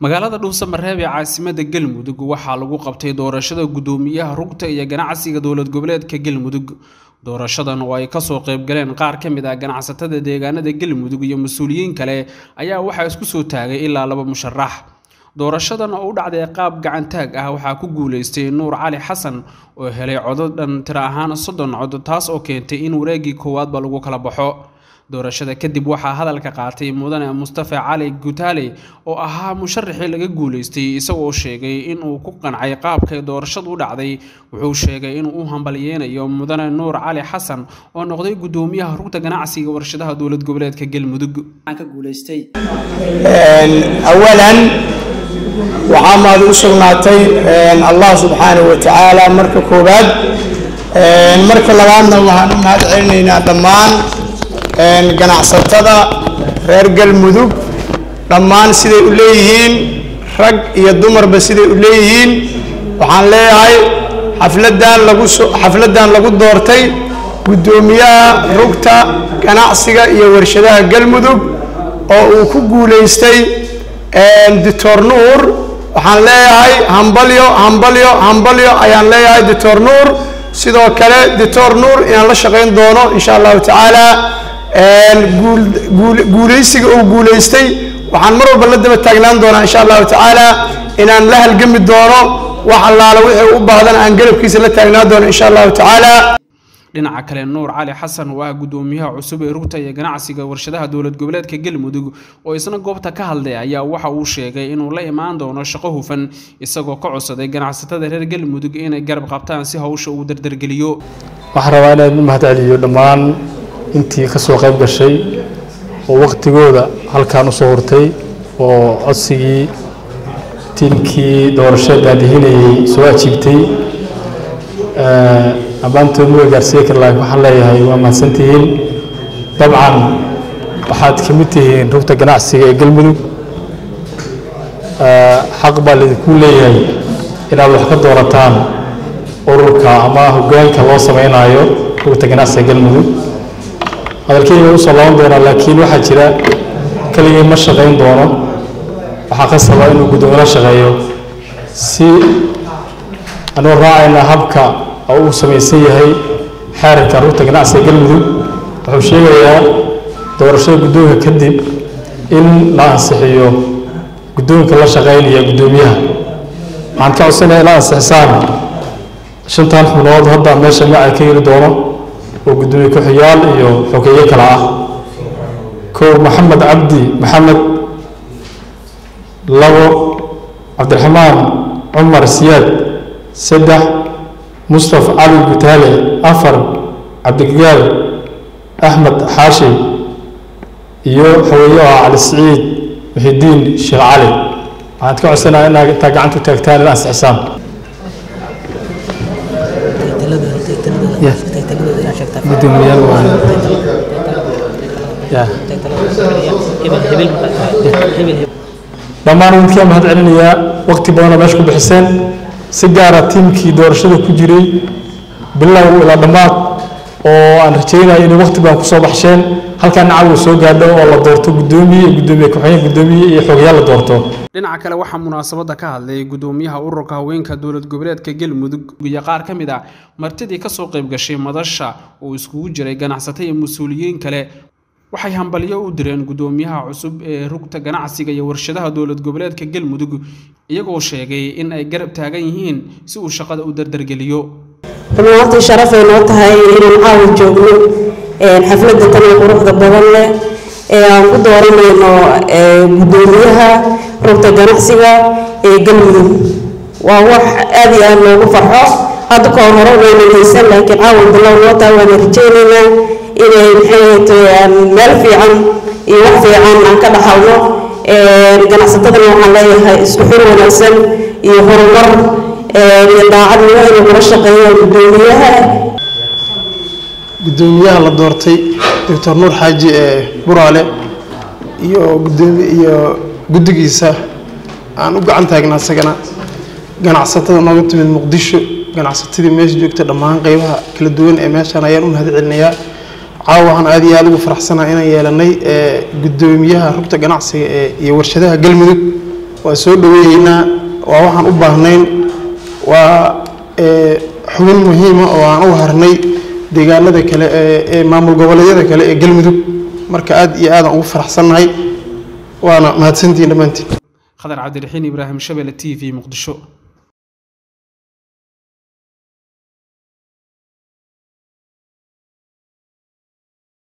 magaalada dhuusamareeb ee caasimada galmudug waxaa lagu qabtay doorashada guddoomiyaha rugta iyo ganacsiga dowlad goboleedka galmudug doorashadan oo ay kasoo qaybgaleen qaar ka mid ah ganacsatada deegaanada galmudug iyo mas-uuliyiin kale ayaa waxaa isku soo taagay ilaa laba musharax doorashadan oo u dhacday qaab gacantaag ah waxaa ku guuleystay nuur cali xasan oo helay codod dhan tiro ahaan soddon cod taas oo keentay in wareegii koowaadba lagu kala baxo doorashada kadib waxaa hadalka qaatay mudane mustafa cali gutaale oo ahaa musharaxii laga guuleystay isagoo sheegay inuu ku qancay qaabkay doorashadu u dhacday wuxuu sheegay inuu u hambalyeynayo mudane nuur cali xasan oo noqday guddoomiyaha rugta ganacsiga warshadaha dowlad goboleedka galmudug awalan waxaa maad u sugnaatay allah subxaanahu wa tacaala marka koowaad marka labaadna waxaan u mahad celinaynaa dhammaan ganacsatada reer galmudug dhammaan siday u leeyihiin rag iyo dumarba siday u leeyihiin waxaan leeyahay xafladan lagu xafladdan lagu doortay guddoomiyaha rugta ganacsiga iyo warshadaha galmudug oo uu ku guulaystay doctor nuur waxaan leeyahay hambalyo hambalyo hambalyo ayaan leeyahay doctor nuur sidoo kale doctor nuur inaan la shaqayn doono insha allahu tacaala guulaysiga uu guulaystay waxaan mar walba la daba taagnaan doonaa insha allahu tacaala inaan la halgami doono wax allaala wixii u baahdan aan garabkiisa la taagnaan doono insha allahu tacaala dhinaca kale nuur cali xasan oo ah guddoomiyaha cusub ee rugta iyo ganacsiga warshadaha dowlad goboleedka galmudug oo isna goobta ka hadlay ayaa waxa uu sheegay inuu la imaan doono shaqo hufan isagoo ka codsaday ganacsatada reer galmudug inay garab qabtaan si hawsha uu dardargeliyo waxaan rabaa inaan u mahad celiyo dhammaan intii ka soo qayb gashay oo wakhtigooda halkan u soo hurtay oo codsigii tiimkii doorashada daadihinayay soo ajiibtay ammaantood ma gaarsiiye kar laakiin waxaan leeyahay waa mahadsantihiin dabcan waxaad ka mid tihiin rugta ganacsiga ee galmudug xaq baa laydinku leeyahay inaad wax ka doorataan ururka ama hoggaanka loo samaynayo rugta ganacsiga galmudug hadalkeyga usoo laaban doonaa laakiin waxaa jira keligii ma shaqayn doono waxaa qasaba inuu guddoomiye la shaqeeyo si anuu raacayna habka uu samaysan yahay xeerarka rugta ganacsiga galmudug wuxuu sheegayaa doorashada guddoonka kadib in la ansixiyo guddoonka la shaqaynaya guddoomiyaha waxaan ka codsanaya ila ansixisaan shantan xubnood hadda meesha magaca ka heli doono oo guddoomiye ku-xiyaal iyo xogeeye kale ah kow maxamed cabdi maxamed labo cabdiraxmaan cumar siyaad saddex mustaf cali gutaale afar cabdigaal axmed xaashi iyo xogeeye oo ah cali siciid muxidiin sheekh cali waxaan ka codsanaya inaad intaa gacanta u taagtaan ila ansixisaan gudoomiyaal waa dhammaan idinkaa mahad celinayaa waqti badanoo meesha ku bixiseen si gaara tiimkii doorashada ku jiray bilow ilaa dhammaad oo aan rajaynayo inay waqti badan kusoo baxsheen halkaa nacaw soo gaadho oo la doorto guddoomiye iyo guddoomiye ku-xigeen guddoomiye iyo xogayaal la doorto dhinaca kale waxaa munaasabadda ka hadlay guddoomiyaha ururka haweenka dowlad goboleedka galmudug iyo qaar ka mid ah martidii kasoo qayb gashay madasha oo iskugu jiray ganacsato iyo mas-uuliyiin kale waxay hambalyo u direen guddoomiyaha cusub ee rugta ganacsiga iyo warshadaha dowlad goboleedka galmudug iyagoo sheegay in ay garab taagan yihiin si uu shaqada u dardargeliyo rumaantii sharafay noo tahay inaan caawa joogno xafladda tan ee quruxda badan leh ee aan ku dooranayno guddoomiyaha rugta ganacsiga ee galmudug waa wax aad iyo aad loogu farxo hadda ka hore wayna haysan laakiin caawa bilow noo tahay waana rajaynaynaa inay maxay meel fiican iyo wax fiican aan ka dhaxalno ganacsatadana waxaan leeyahay isku xir wanaagsan iyo horumar iyo daacadnimo inay kula shaqeeyaan guddoomiyaha guddoomiyaha la doortay doctor nuur xaaji ee buraale iyo gudoomi iyo guddigiisa aan u gacan taagnaa isagana ganacsatada nooga timid muqdisho ganacsatadii meesha joogta dhammaan qeybaha kala duwan ee meeshaan ayaan u mahad celinayaa caawa waxaan aad iyo aad ugu faraxsanahay inaan yeelanay guddoomiyaha rugta ganacsiga ee iyo warshadaha galmudug waa soo dhaweeyeynaa waa waxaan u baahnayn waa xubin muhiima oo aan u harnay deegaanada kale ee maamul goboleedyada kale ee galmudug marka aad iyo aadaan ugu faraxsannahay waana mahadsantihiin dhammaantiin khadar cabdiraxiin ibraahim shabele t v muqdisho